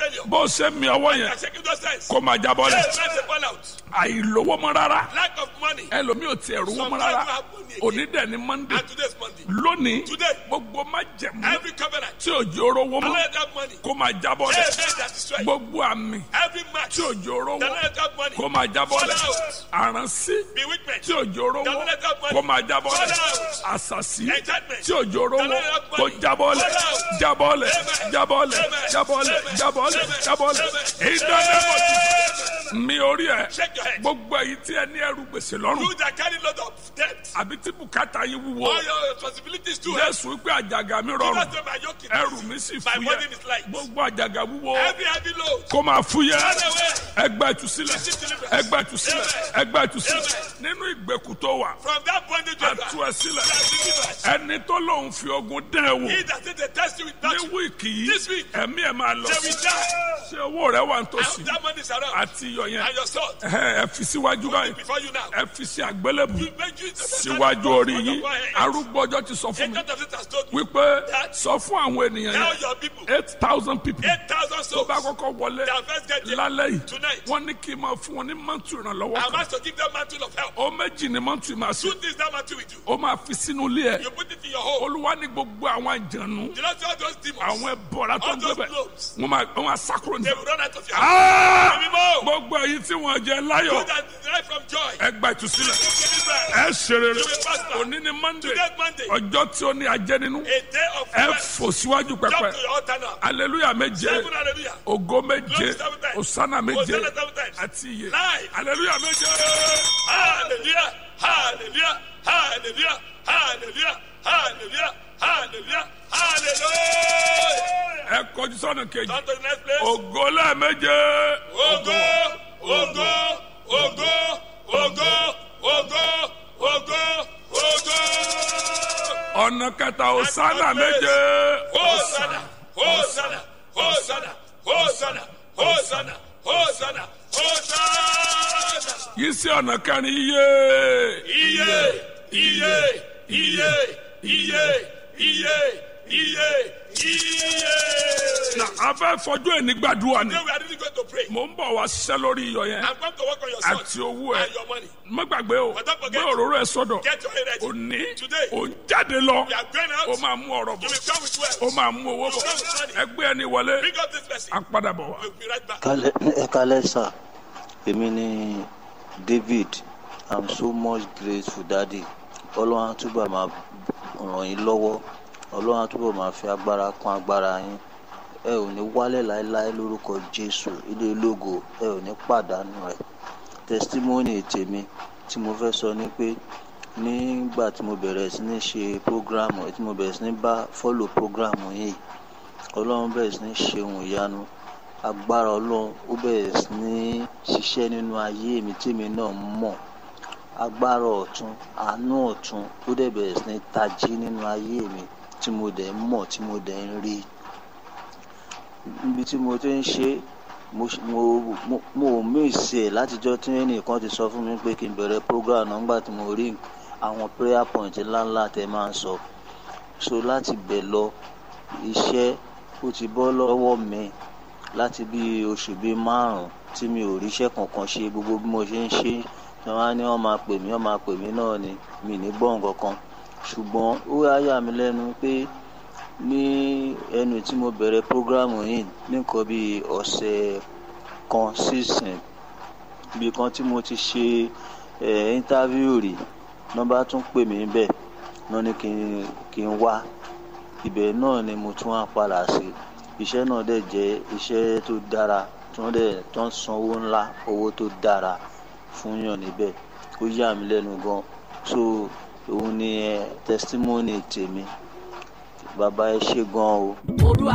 failure. bó ṣe mi ọwọ́ You yẹn are shaking those hands. kó máa jábọ́ Hey, lẹ̀ let the fall out. àìlówó mọ́ rárá Lack of money. ẹlòmíì ò tiẹ̀ rówó mọ́ rárá òní dẹ̀ ni monday And today's Monday. lónìí Today. gbogbo má jẹ̀mú Every covenant. tí òjò rówó Don't mọ́ let that money. kó máa jábọ́ Hey, lẹ̀ let that destroy. gbogbo àmì Every match. tí òjò rówó Don't let that money. kó máa jábọ́ lẹ̀ Fall out. àránsí Bewitchment. tí òjò rówó Don't let that money. kó máa jábọ́ lẹ̀ Fall out. àṣàṣì Enchantment. tí òjò rówó Don't let that kó money. jábọ́ lẹ̀ Fall out. jábọ́ lẹ̀ Amen. jábọ́ lẹ̀ Amen. jábọ́ lẹ̀ Amen. jábọ́ lẹ̀ Amen. jábọ́ lẹ̀ Amen. ìdánimọ̀ mi orí ẹ̀ Shake your head. gbogbo èyí tí ẹ ní ẹrù gbèsè lọ́rùn You that carry load of debt. àbí tí bùkátà yín wúwo All your responsibilities too. heavy. jésù wípé àjàgà mi Do rọrùn not say my yoke is ẹrù easy. mi sì My burden fúyẹ́ is light. gbogbo àjàgà wúwo Every heavy load. kó máa fúyẹ́ Run away. ẹgbẹ́ ìtúsílẹ̀ ẹgbẹ́ ìtúsílẹ̀ ẹgbẹ́ ìtúsílẹ̀ nínú ìgbèkùn tó wà From that bondage you are àtú ẹ sílẹ̀ you are delivered. ẹni tó lóun fi ogun dán ẹ wò He that said they test you with ní that, wíìkì yìí This week. ẹ̀mí ẹ̀ máa lọ they sí will die. ṣé owó rẹ wà I nítòsí hope that money is around. àti iyọ̀ yẹn And your sword. ẹ ẹ fi síwájú báyìí Before you now. ẹ fi sí àgbélébù You make you síwájú orí yín arúgbó ọjọ́ ti sọ fún mi Agent of it has told you. wípé sọ fún àwọn ènìyàn Tell yẹn your people. eight thousand people 8,000 tó souls. bá kọ́kọ́ wọlé Their first get there. lálẹ́ yìí Tonight. wọ́n ní kí n máa fún wọn ní mọ́tò ìrànlọ́wọ́ I'm kan asked to give them mantle of help. ó méjì ní mọ́tò ìmọ̀ àṣẹ Two things that mantle with you. ó máa fi sínú ilé ẹ̀ You put it in your home. olúwa ní gbogbo àwọn àjànú You don't see all those demons. àwọn ẹbọra tó All ń those gbẹbẹ globes. wọ́n máa wọ́n máa sákúrò They ní. will run out of your house. Ah! Mímọ́. gbogbo èyí tí wọ́n jẹ You láyọ̀ that derive from joy. ẹgbà ìtúsílẹ̀ Deliver. ẹ ṣe rere You will prosper. òní ni monday Today Monday. ọjọ́ tí ó ní ajẹ́ nínú A day of ẹ rest. fò síwájú Jump pẹpẹ to your altar now. aleluya méje Seven hallelujah. ògo méje Glory seven times. osana méje Hosanna seven times. àti iye Live. aleluya méje. Hallelujah. Hallelujah. Hallelujah. Hallelujah. Hallelujah. Hallelujah. Hallelujah. ẹ kọjú sọ́nà kejì On to the next place. ògo lẹ́ẹ̀méje Ogo, ogo, ogo, ogo, ogo, ogo, ogo. ọ̀nà kẹta osana méje Hosanna, Hosanna, Hosanna, Hosanna, Hosanna, Hosanna, Hosanna. yìí sí ọ̀nà kẹrin iye Iye, iye, iye, iye, iye, iye, iye. na abẹ́ fọjú ẹni gbàdúrà ni Today we are really going to pray. mò ń bọ̀ wá ṣiṣẹ́ lórí iyọ̀ yẹn I'm going to work on your son àti owó ẹ and your money. má gbàgbé o But don't forget- gbé òróró ẹ sọ́dọ̀ Get your head ready. òní Today. ò ń jáde lọ We are going out. ó máa mú ọ̀rọ̀ You bọ̀ will come with wealth. ó máa mú owó bọ̀ ẹgbẹ́ ẹni wọlé Bring up this person. á padà bọ̀ wá. We'll be right back. Kálẹ̀ ẹ kálẹ̀ sà èmi ni David I'm so much grateful daddy ọlọ́run á túbọ̀ máa ràn yín lọ́wọ́ ọlọ́run á túbọ̀ máa fi agbára kún agbára yín ẹ ò ní wálẹ̀ láéláé lórúkọ Jésù ilé ológo ẹ ò ní pàdánù rẹ̀ testimony tèmi tí mo fẹ́ sọ ni pé nígbà tí mo bẹ̀rẹ̀ sí ní ṣe program tí mo bẹ̀rẹ̀ sí ní bá follow program yìí ọlọ́run bẹ̀rẹ̀ sí ní ṣe ohun ìyanu agbára ọlọ́run ó bẹ̀rẹ̀ sí ní ṣiṣẹ́ nínú ayé mi tèmi náà mọ̀ agbára ọ̀tún àánú ọ̀tún ó dẹ̀ bẹ̀rẹ̀ sí ní tají nínú ayé mi tí mo dẹ̀ ń mọ̀ tí mo dẹ̀ ń rí níbi tí mo ti ń ṣe mo ṣ- mo mo mo ò mísì ẹ̀ látijọ́ tí ẹnìkan ti sọ fún mi pé kí n bẹ̀rẹ̀ program náà nígbà tí mo rí àwọn prayer point ńláńlá tẹ máa ń sọ so láti bẹ̀ lọ iṣẹ́ ó ti bọ́ lọ́wọ́ mi láti bí oṣù bíi márùn-ún tí mi ò ríṣẹ́ kankan ṣe gbogbo bí mo ṣe ń ṣe tí wọ́n á ní wọ́n máa pè mí wọ́n máa pè mí náà ni mi ní gbọ́ nǹkan kan ṣùgbọ́n ó wá yà mí lẹ́nu pé ní ẹnu tí mo bẹ̀rẹ̀ prógrámù yìí nìkan bíi ọ̀sẹ̀ kan sísìn ibi kan tí mo ti ṣe ẹ̀ íńtávíù rí nọ́mbà tún pè mí bẹ́ẹ̀ náà ní kí n kí n wá ibẹ̀ náà ni mo tún wá padà sí iṣẹ́ náà dẹ̀ jẹ́ iṣẹ́ tó dára tí wọ́n dẹ̀ tó ń san owó ńlá owó tó dára fún yàn níbẹ̀ ó yà mí lẹ́nu gan so òun ni ẹ testimony tèmi bàbá ẹ ṣe gan o. olúwa